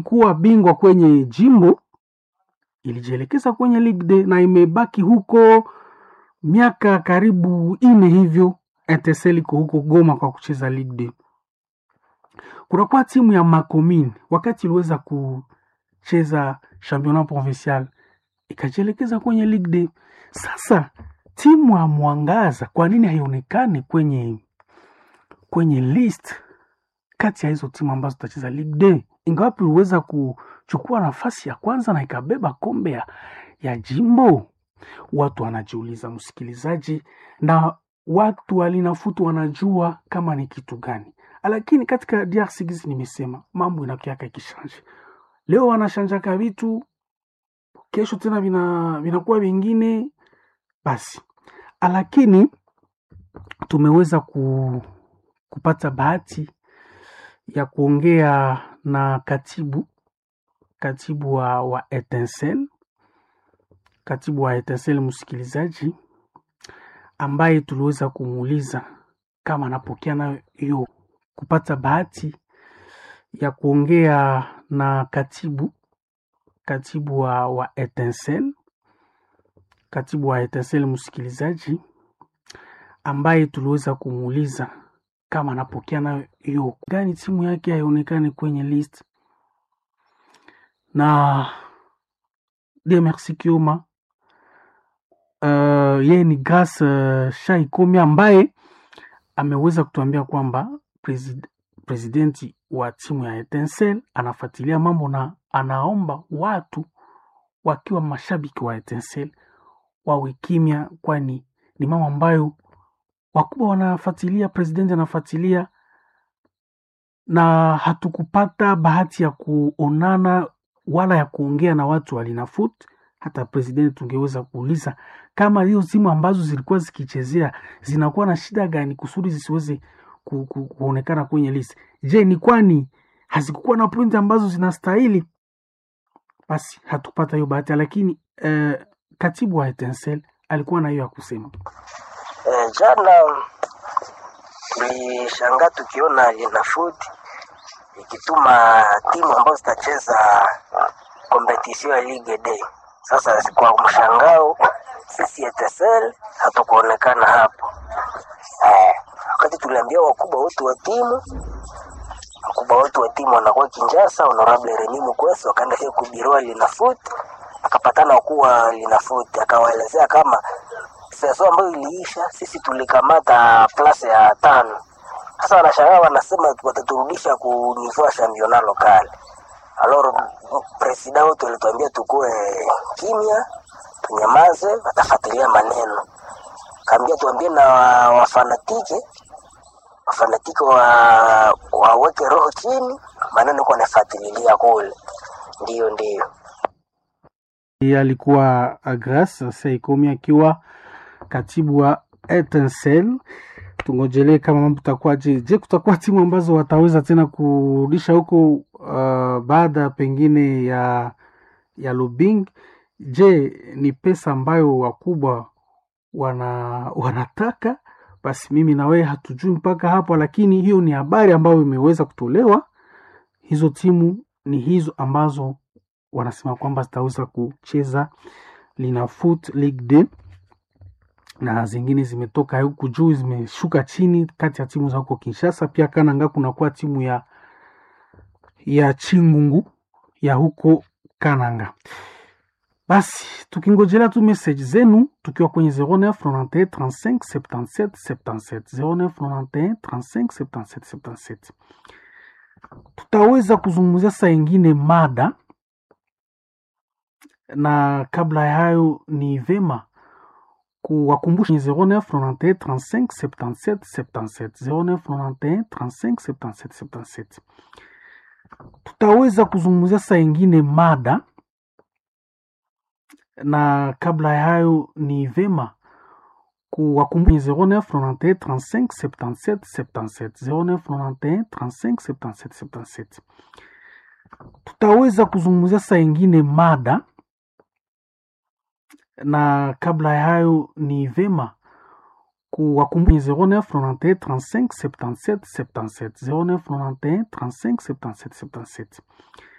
ilikuwa bingwa kwenye jimbo ilijielekeza kwenye Ligue 2 na imebaki huko miaka karibu ine hivyo. Etincelle iko huko Goma kwa kucheza Ligue 2. Kunakuwa timu ya Makomine wakati iliweza kucheza championnat provincial ikajielekeza kwenye Ligue 2. Sasa timu ya Mwangaza kwa nini haionekani kwenye kwenye list kati ya hizo timu ambazo zitacheza Ligue 2, ingawapi iliweza kuchukua nafasi ya kwanza na ikabeba kombe ya, ya jimbo? Watu wanajiuliza, msikilizaji, na watu walinafutu wanajua kama ni kitu gani, lakini katika DRC gizi nimesema mambo inakiaka ikishanje. Leo wanashanjaka vitu, kesho tena vina vinakuwa vingine basi, lakini tumeweza ku, kupata bahati ya kuongea na katibu katibu wa, wa Etincelle katibu wa Etincelle msikilizaji, ambaye tuliweza kumuuliza kama anapokea nayo hiyo, kupata bahati ya kuongea na katibu katibu wa, wa Etincelle katibu wa Etincelle msikilizaji, ambaye tuliweza kumuuliza kama anapokea nayo hiyo gani timu yake haionekani kwenye list na Demersi Kioma uh, yeye ni Grace uh, Shaikomi ambaye ameweza kutuambia kwamba presid presidenti wa timu ya Etincelle anafuatilia mambo na anaomba watu wakiwa mashabiki wa Etincelle wawe kimya, kwani ni mambo ambayo wakubwa wanafuatilia, presidenti anafuatilia, na hatukupata bahati ya kuonana wala ya kuongea na watu wa Linafoot. Hata presidenti tungeweza kuuliza kama hiyo timu ambazo zilikuwa zikichezea zinakuwa na shida gani kusudi zisiweze ku, ku, kuonekana kwenye list. Je, ni kwani hazikukuwa na pointi ambazo zinastahili? Basi hatukupata hiyo bahati, lakini eh, katibu wa Etincelle alikuwa na hiyo ya kusema. E, jana tulishangaa tukiona Linafoot ikituma timu ambazo zitacheza kompetisio ya Ligue D. Sasa kwa mshangao sisi Etincelle hatukuonekana hapo. Eh, wakati tuliambia wakubwa wetu wa timu wakubwa wetu wa timu wanakuwa Kinshasa, honorable Remy Mukwesi wakaenda hiyo kubiroa Linafoot, akapatana wakuu wa Linafoot, akawaelezea kama seso ambayo iliisha, sisi tulikamata plase ya tano. Sasa wanashangaa wanasema wataturudisha ku niveau ya championnat local. Alors presida wetu alituambia tukue kimya, tunyamaze, watafuatilia maneno. Kaambia tuambie na wafanatike wafanatike wa waweke roho chini, maneno kwa nafuatililia kule. Ndio, ndio. Yeye alikuwa Grace Saikomi akiwa katibu wa Etincelle. Tungojelee kama mambo takuwaje. Je, kutakuwa timu ambazo wataweza tena kurudisha huko uh, baada pengine ya ya Lubing? Je, ni pesa ambayo wakubwa wana wanataka? Basi mimi na wewe hatujui mpaka hapo, lakini hiyo ni habari ambayo imeweza kutolewa. Hizo timu ni hizo ambazo wanasema kwamba zitaweza kucheza Linafoot Ligue 2 na zingine zimetoka huku juu zimeshuka chini, kati ya timu za huko Kinshasa. Pia Kananga kunakuwa timu ya ya Chingungu ya huko Kananga. Basi tukingojelea tu message zenu tukiwa kwenye 09 91 35 77 77 09 91 35 77 77. Tutaweza kuzungumzia saa ingine mada, na kabla ya hayo ni vema kuwakumbusha 09 91 35 77 77 09 91 35 77 77. Tutaweza kuzungumzia saa ingine mada na kabla ya hayo ni vema kuwakumbusha 09 91 35 77 77 09 91 35 77 77. Tutaweza kuzungumzia saa ingine mada na kabla ya hayo ni vema kuwakumbusha 09 91 35 77 77 09 91 35 77 77.